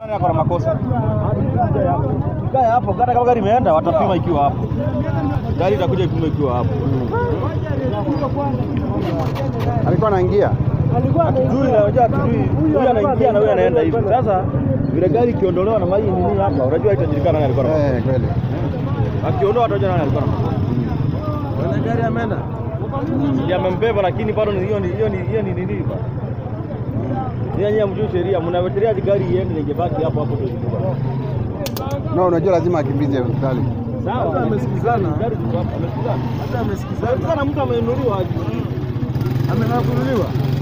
Ako na makosa. Ikae hapo, hata kama gari imeenda watapima ikiwa hapo. Gari itakuja ipime ikiwa hapo. Alikuwa anaingia Hatujui na unajua hatujui. Huyu anaingia na huyu anaenda hivi. Sasa vile gari ikiondolewa na maji nini hapa, unajua itajulikana nani alikuwa na makosa. eh, kweli. Akiondoa watajua nani alikuwa na makosa. Bwana gari ameenda. Ndiye amembeba lakini bado ni hiyo ni hiyo ni hiyo ni nini ba? Nyinyi nyinyi mjui sheria, mnawetelea gari iende na ingebaki hapo hapo ndio ilikuwa. No, unajua lazima akimbize hospitali. Sawa, Hata amesikizana. Gari ziko hapo, amesikizana. Hata amesikizana. Amesikizana mtu amenunuliwa aje. Amenakunuliwa.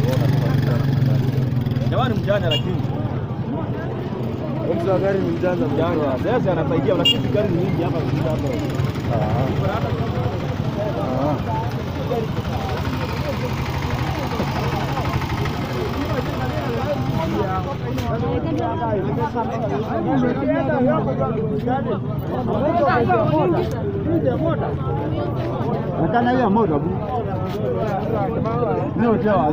Jamani mjanja lakini Mtu wa gari ni mjanja mjanja. Sasa anasaidia lakini gari ni nyingi hapa kushinda hapa. Ah. Nakana hiyo moto bu. Ndio sawa.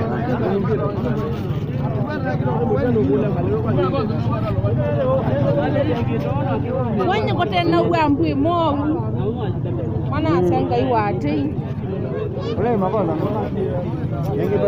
Wenye kote na uambu moru. Mana asanga iwate. Ule mabona. Yengi